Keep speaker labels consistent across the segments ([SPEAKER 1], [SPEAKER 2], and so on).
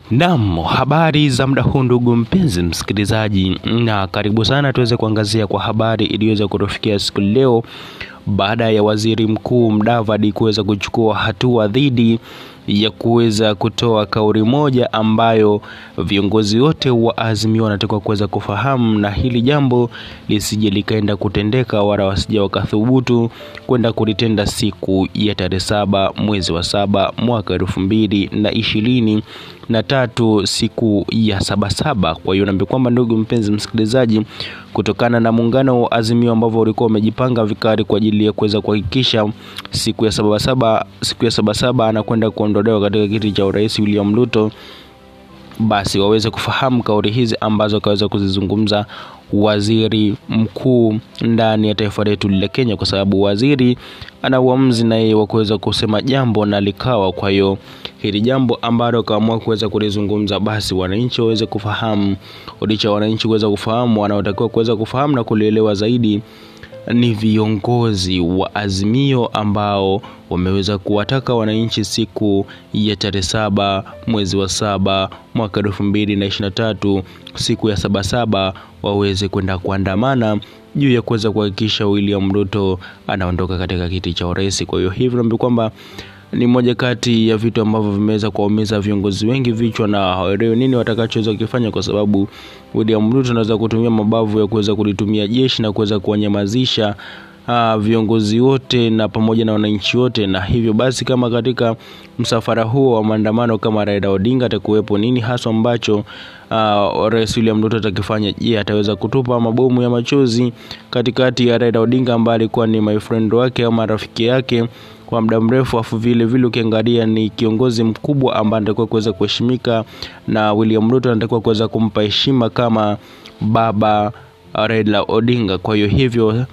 [SPEAKER 1] Naam, habari za muda huu ndugu mpenzi msikilizaji, na karibu sana tuweze kuangazia kwa habari iliyoweza kutufikia siku leo baada ya waziri mkuu Mudavadi kuweza kuchukua hatua dhidi ya kuweza kutoa kauli moja ambayo viongozi wote wa Azimio wanatakiwa kuweza kufahamu, na hili jambo lisije likaenda kutendeka wala wasije wakathubutu kwenda kulitenda siku ya tarehe saba mwezi wa saba mwaka elfu mbili na ishirini na tatu siku ya sabasaba. Kwa hiyo naambia kwamba ndugu mpenzi msikilizaji, kutokana na muungano wa Azimio ambavyo ulikuwa umejipanga vikali kwa ajili ya kuweza kuhakikisha siku ya sabasaba siku ya sabasaba anakwenda kuondolewa katika kiti cha urais William Ruto, basi waweze kufahamu kauli hizi ambazo kaweza kuzizungumza waziri mkuu ndani ya taifa letu la Kenya, kwa sababu waziri ana uamuzi na yeye wa kuweza kusema jambo na likawa. Kwa hiyo hili jambo ambalo kaamua kuweza kulizungumza, basi wananchi waweze kufahamu, licha wananchi kuweza kufahamu, wanaotakiwa kuweza kufahamu na kulielewa zaidi ni viongozi wa Azimio ambao wameweza kuwataka wananchi siku ya tarehe saba mwezi wa saba mwaka elfu mbili na ishirini na tatu siku ya sabasaba waweze kwenda kuandamana juu ya kuweza kuhakikisha William Ruto anaondoka katika kiti cha urais. Kwa hiyo hivi naambia kwamba ni moja kati ya vitu ambavyo vimeweza kuwaumiza viongozi wengi vichwa na hawaelewi nini watakachoweza kukifanya, kwa sababu William Ruto anaweza kutumia mabavu ya kuweza kulitumia jeshi na kuweza kuwanyamazisha uh, viongozi wote na pamoja na wananchi wote, na hivyo basi kama katika msafara huo wa maandamano kama Raila Odinga atakuwepo, nini haswa ambacho uh, Rais William Ruto atakifanya? Je, ataweza kutupa mabomu ya machozi katikati ya Raila Odinga ambaye alikuwa ni my friend wake ama rafiki yake kwa muda mrefu, afu vile vile ukiangalia ni kiongozi mkubwa ambaye anatakiwa kuweza kuheshimika na William Ruto anatakiwa kuweza kumpa heshima kama baba Raila Odinga. Kwa hiyo hivyo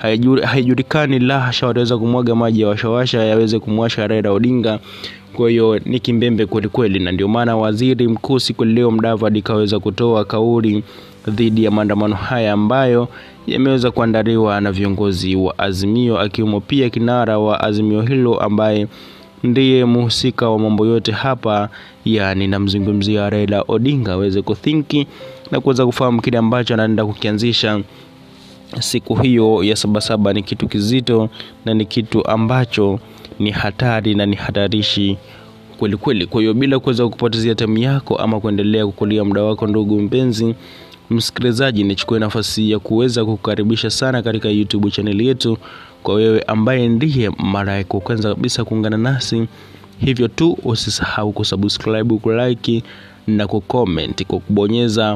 [SPEAKER 1] haijulikani la hasha wataweza kumwaga maji ya washawasha yaweze kumwasha Raila Odinga. Kwa hiyo ni kimbembe kweli kweli, na ndio maana waziri mkuu siku leo Mudavadi kaweza kutoa kauli dhidi ya maandamano haya ambayo yameweza kuandaliwa na viongozi wa Azimio, akiwemo pia kinara wa Azimio hilo ambaye ndiye mhusika wa mambo yote hapa, yani namzungumzia Raila Odinga, aweze kuthinki na kuweza kufahamu kile ambacho anaenda kukianzisha siku hiyo ya sabasaba ni kitu kizito na ni kitu ambacho ni hatari na ni hatarishi kweli kweli. Kwa hiyo bila kuweza kupotezea time yako ama kuendelea kukulia muda wako, ndugu mpenzi msikilizaji, nichukue nafasi ya kuweza kukukaribisha sana katika YouTube channel yetu. Kwa wewe ambaye ndiye mara yako kwanza kabisa kuungana nasi, hivyo tu usisahau kusubscribe, kulike na kucomment kwa kubonyeza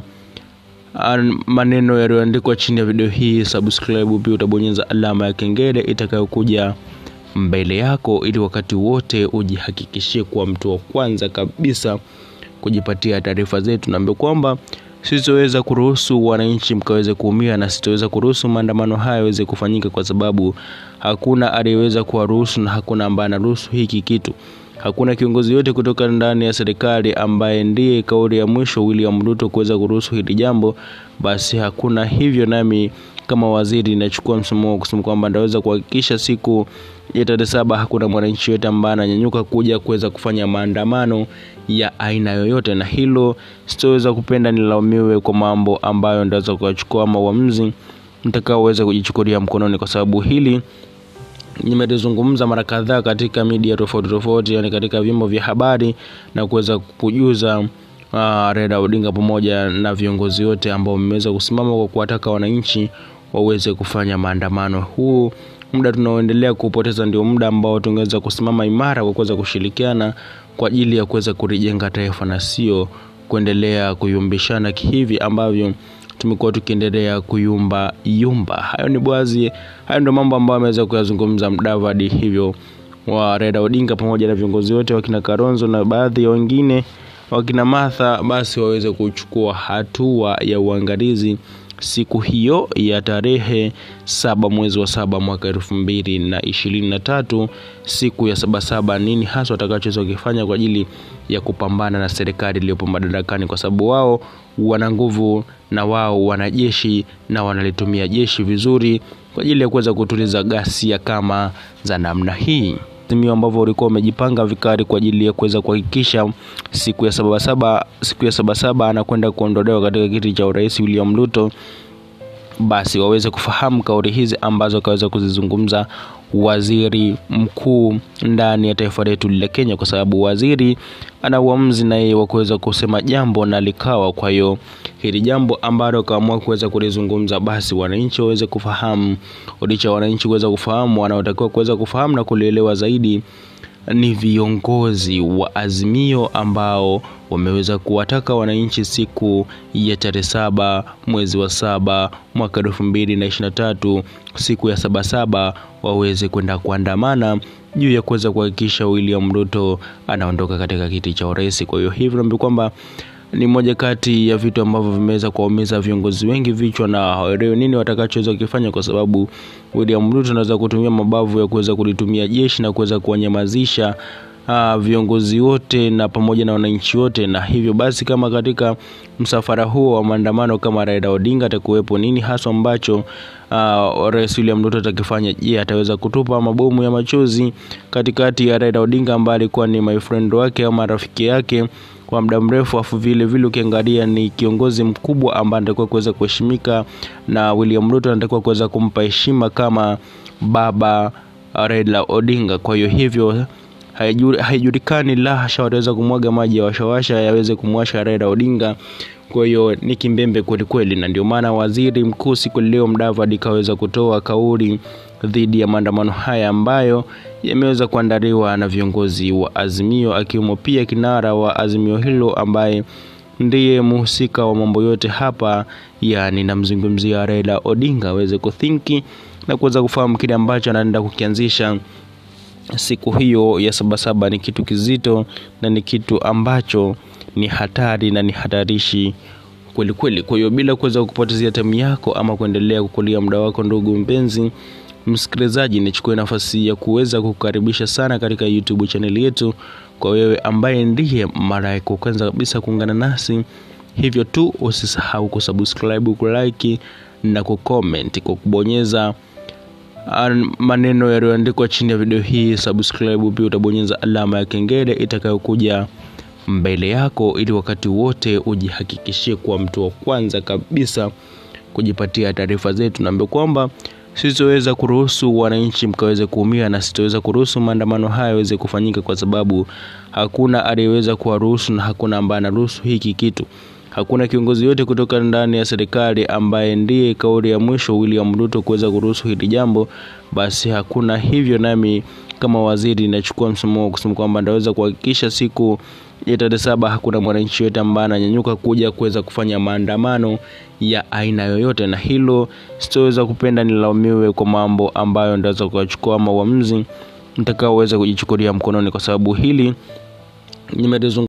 [SPEAKER 1] maneno yaliyoandikwa chini ya video hii subscribe. Pia utabonyeza alama ya kengele itakayokuja mbele yako, ili wakati wote ujihakikishie kuwa mtu wa kwanza kabisa kujipatia taarifa zetu. Naambia kwamba sitoweza kuruhusu wananchi mkaweze kuumia na sitoweza kuruhusu maandamano haya yaweze kufanyika, kwa sababu hakuna aliyeweza kuwaruhusu na hakuna ambaye anaruhusu hiki kitu. Hakuna kiongozi yote kutoka ndani ya serikali ambaye ndiye kauli ya mwisho William Ruto kuweza kuruhusu hili jambo, basi hakuna hivyo. Nami kama waziri nachukua msimamo wa kusema kwamba ndaweza kuhakikisha siku ya tarehe saba hakuna mwananchi yote ambaye ananyanyuka kuja kuweza kufanya maandamano ya aina yoyote, na hilo sitoweza kupenda nilaumiwe kwa mambo ambayo ndaweza kuyachukua ama uamuzi nitakaoweza kujichukulia mkononi, kwa sababu hili nimelizungumza mara kadhaa katika media tofauti tofauti, yani katika vyombo vya habari na kuweza kujuza uh, Raila Odinga pamoja na viongozi wote ambao wameweza kusimama kwa kuwataka wananchi waweze kufanya maandamano. Huu muda tunaoendelea kupoteza ndio muda ambao tungeweza kusimama imara kwa kuweza kushirikiana kwa ajili ya kuweza kulijenga taifa na sio kuendelea kuyumbishana kihivi ambavyo tumekuwa tukiendelea kuyumba yumba. Hayo ni bwazi, hayo ndio mambo ambayo ameweza kuyazungumza Mudavadi, hivyo wa Raila Odinga pamoja na viongozi wote wakina Kalonzo na baadhi ya wengine wakina Martha, basi waweze kuchukua hatua ya uangalizi siku hiyo ya tarehe saba mwezi wa saba mwaka elfu mbili na ishirini na tatu siku ya sabasaba, nini hasa watakachoweza kukifanya kwa ajili ya kupambana na serikali iliyopo madarakani, kwa sababu wao wana nguvu na wao wana jeshi na wanalitumia jeshi vizuri kwa ajili ya kuweza kutuliza ghasia kama za namna hii. Azimio ambavyo ulikuwa umejipanga vikali kwa ajili ya kuweza kuhakikisha siku ya sabasaba siku ya sabasaba anakwenda kuondolewa katika kiti cha urais William Ruto, basi waweze kufahamu kauli hizi ambazo kaweza kuzizungumza waziri mkuu ndani ya taifa letu la Kenya, kwa sababu waziri ana uamuzi na yeye wa kuweza kusema jambo na likawa. Kwa hiyo hili jambo ambalo kaamua kuweza kulizungumza, basi wananchi waweze kufahamu, licha wananchi kuweza kufahamu, wanaotakiwa kuweza kufahamu na kulielewa zaidi ni viongozi wa Azimio ambao wameweza kuwataka wananchi siku ya tarehe saba mwezi wa saba mwaka elfu mbili na ishirini na tatu siku ya sabasaba waweze kwenda kuandamana juu ya kuweza kuhakikisha William Ruto anaondoka katika kiti cha urais. Kwa hiyo hivi naambia kwamba ni moja kati ya vitu ambavyo vimeweza kuwaumiza viongozi wengi vichwa na hawaelewi nini watakachoweza kukifanya, kwa sababu William Ruto anaweza kutumia mabavu ya kuweza kulitumia jeshi na kuweza kuwanyamazisha uh, viongozi wote na pamoja na wananchi wote, na hivyo basi kama katika msafara huo wa maandamano kama Raila Odinga atakuwepo, nini haswa ambacho uh, Rais William Ruto atakifanya? Je, ataweza kutupa mabomu ya machozi katikati ya Raila Odinga ambaye alikuwa ni my friend wake ama rafiki yake kwa muda mrefu, afu vile vile ukiangalia ni kiongozi mkubwa ambaye anatakiwa kuweza kuheshimika na William Ruto anatakiwa kuweza kumpa heshima kama baba Raila Odinga. Kwa hiyo hivyo haijulikani la hasha wataweza kumwaga maji ya washawasha yaweze kumwasha Raila Odinga. Kwa hiyo ni kimbembe kweli kweli, na ndio maana waziri mkuu siku leo Mudavadi kaweza kutoa kauli dhidi ya maandamano haya ambayo yameweza kuandaliwa na viongozi wa Azimio, akiwemo pia kinara wa Azimio hilo ambaye ndiye mhusika wa mambo yote hapa, yani namzungumzia Raila Odinga aweze kuthinki na kuweza kufahamu kile ambacho anaenda kukianzisha siku hiyo ya sabasaba ni kitu kizito na ni kitu ambacho ni hatari na ni hatarishi kweli kweli. Kwa hiyo bila kuweza kupotezea time yako ama kuendelea kukulia muda wako, ndugu mpenzi msikilizaji, nichukue nafasi ya kuweza kukukaribisha sana katika YouTube channel yetu. Kwa wewe ambaye ndiye mara yako kwanza kabisa kuungana nasi, hivyo tu usisahau kusubscribe, kulike na kucomment kwa kubonyeza maneno yaliyoandikwa chini ya video hii subscribe. Pia utabonyeza alama ya kengele itakayokuja mbele yako, ili wakati wote ujihakikishie kuwa mtu wa kwanza kabisa kujipatia taarifa zetu. Naambia kwamba sitoweza kuruhusu wananchi mkaweze kuumia na sitoweza kuruhusu maandamano haya yaweze kufanyika, kwa sababu hakuna aliyeweza kuwaruhusu na hakuna ambaye anaruhusu hiki kitu. Hakuna kiongozi yote kutoka ndani ya serikali ambaye ndiye kauli ya mwisho William Ruto kuweza kuruhusu hili jambo, basi hakuna. Hivyo nami kama waziri nachukua msimamo wa kusema kwamba ndaweza kuhakikisha siku ya tarehe saba hakuna mwananchi yote ambaye ananyanyuka kuja kuweza kufanya maandamano ya aina yoyote, na hilo sitoweza kupenda nilaumiwe kwa mambo ambayo ndaweza kuyachukua ama uamuzi nitakaoweza kujichukulia mkononi, kwa sababu hili nimelizungumza